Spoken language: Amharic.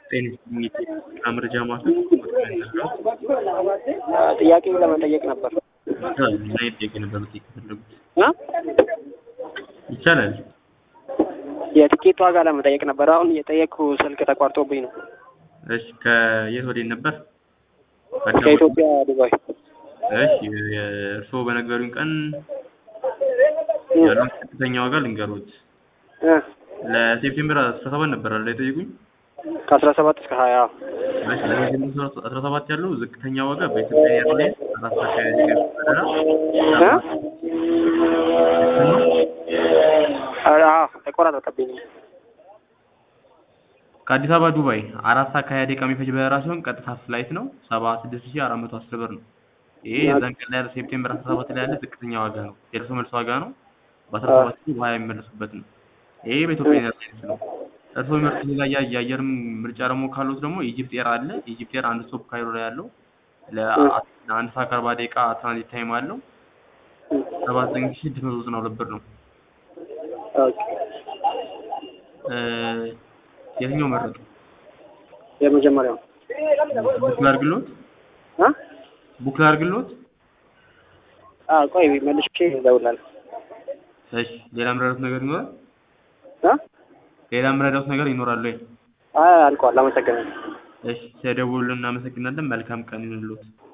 ጤና የጤና መረጃ ማዕከል ጥያቄ ለመጠየቅ ነበር ምን አይነት ጥያቄ ነበር መጠየቅ የፈለጉት? እና ይቻላል። የትኬት ዋጋ ለመጠየቅ ነበር። አሁን የጠየቅኩ ስልክ ተቋርጦብኝ ነው። እሺ ከየት ወዴት ነበር? አዲስ አበባ? ከኢትዮጵያ ዱባይ። እሺ እርስዎ በነገሩኝ ቀን ያለውን ከፍተኛ ዋጋ ልንገሩት። እ ለሴፕቴምበር አስራ ሰባት ነበር አይደል የጠየቁኝ? ከአስራ ሰባት እስከ ሀያ እሺ ለሴፕቴምበር አስራ ሰባት ያለው ዝቅተኛ ዋጋ በኢትዮጵያ ኤርላይንስ አራት ሰዓት ከሀያ ደቂቃ በረራ እ ተቆራረጠብኝ። ከአዲስ አበባ ዱባይ አራት ሰዓት ከሀያ ደቂቃ የሚፈጅ በረራ ሲሆን ቀጥታ ፍላይት ነው ሰባ ስድስት ሺህ አራት መቶ አስር ብር ነው። ይሄ የዛን ቀን ላይ ያለ ሴፕቴምበር አስራ ሰባት ላይ ያለ ዝቅተኛ ዋጋ ነው። የደርሶ መልስ ዋጋ ነው። በአስራ ሰባት ሺህ በሀያ የሚመለሱበት ነው። ይሄ በኢትዮጵያ ኤርላይንስ ነው። እርስዎ የሚመርጡት ሌላ ያ- የአየር ምርጫ ደግሞ ካሉት ደግሞ ኢጂፕት ኤር አለ። ኢጂፕት ኤር አንድ ስቶፕ ካይሮ ላይ ያለው ለአ- ለአንድ ሰዓት ከአርባ ደቂቃ ትራንዚት ታይም አለው። ሰባ ዘጠኝ ሺህ ስድስት መቶ ዘጠና ሁለት ብር ነው። ኦኬ። እ የትኛው መረጡ? የመጀመሪያው ቡክ ላድርግልዎት? እ ቡክ ላድርግልዎት? አ ቆይ መልሼ እደውላለሁ። እሺ ሌላ የምረዳዎት ነገር ይኖራል? እ ሌላ የምረዳዎት ነገር ይኖራል ወይ? አይ አልቋል። አመሰግናለሁ። እሺ ስለደወሉልን እናመሰግናለን። መልካም ቀን ይሁንልዎት።